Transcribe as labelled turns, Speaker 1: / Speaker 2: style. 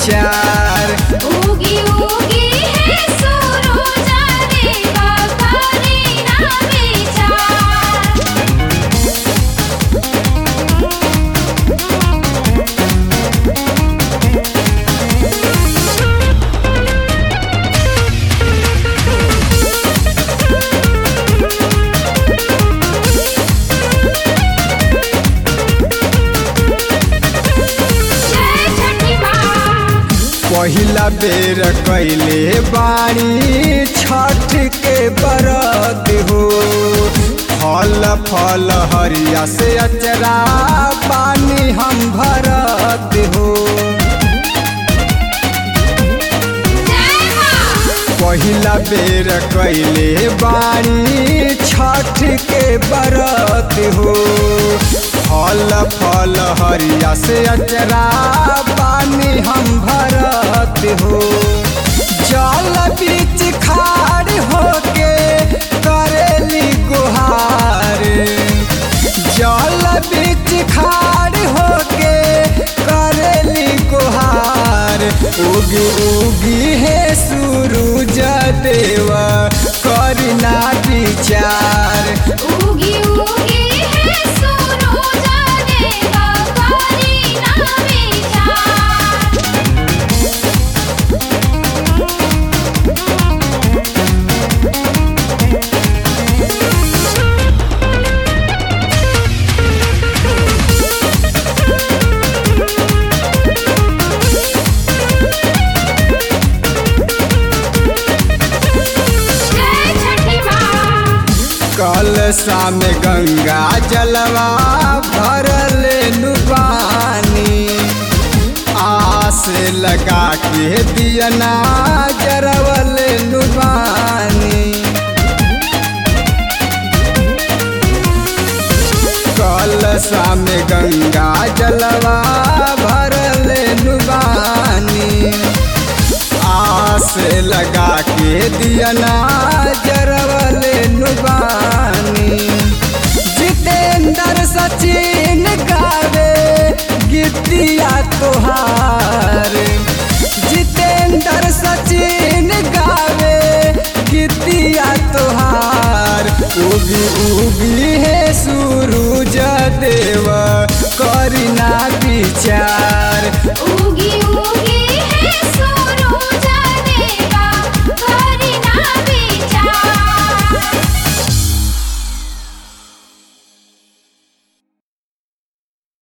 Speaker 1: विचार
Speaker 2: उगी उगी है सुरुजा देवा करी ना विचार जय छठी माँ
Speaker 1: पहिला बेर कैले बाणी छठ के बरत हो फल फल हरिया से अचरा पानी हम भरत हो
Speaker 2: जय माँ
Speaker 1: पहिला बेर कैले बाणी छठ के बरत हो फल फल हरिया से अचरा पानी हम भरत हो जल बीच खाड़ होके करेली गुहार जल बीच खाड़ होके करेली गुहार उगी उगी है सूरज देवा करना विचार
Speaker 2: उगी उगी है सुरुजा देवा करी ना विचार जय छठी माँ
Speaker 1: कल शाम गंगा जलवा भरल नुबानी आस लगा के दियना जरवल नुबानी कल शाम गंगा जलवा भरल नुबानी आस लगा के दियना जरवल नुबानी जितेंद्र सचिन गावे गीतिया तोहार जितेंद्र सचिन गावे गीतिया तोहार उगी उगी है सूरज देव करना विचार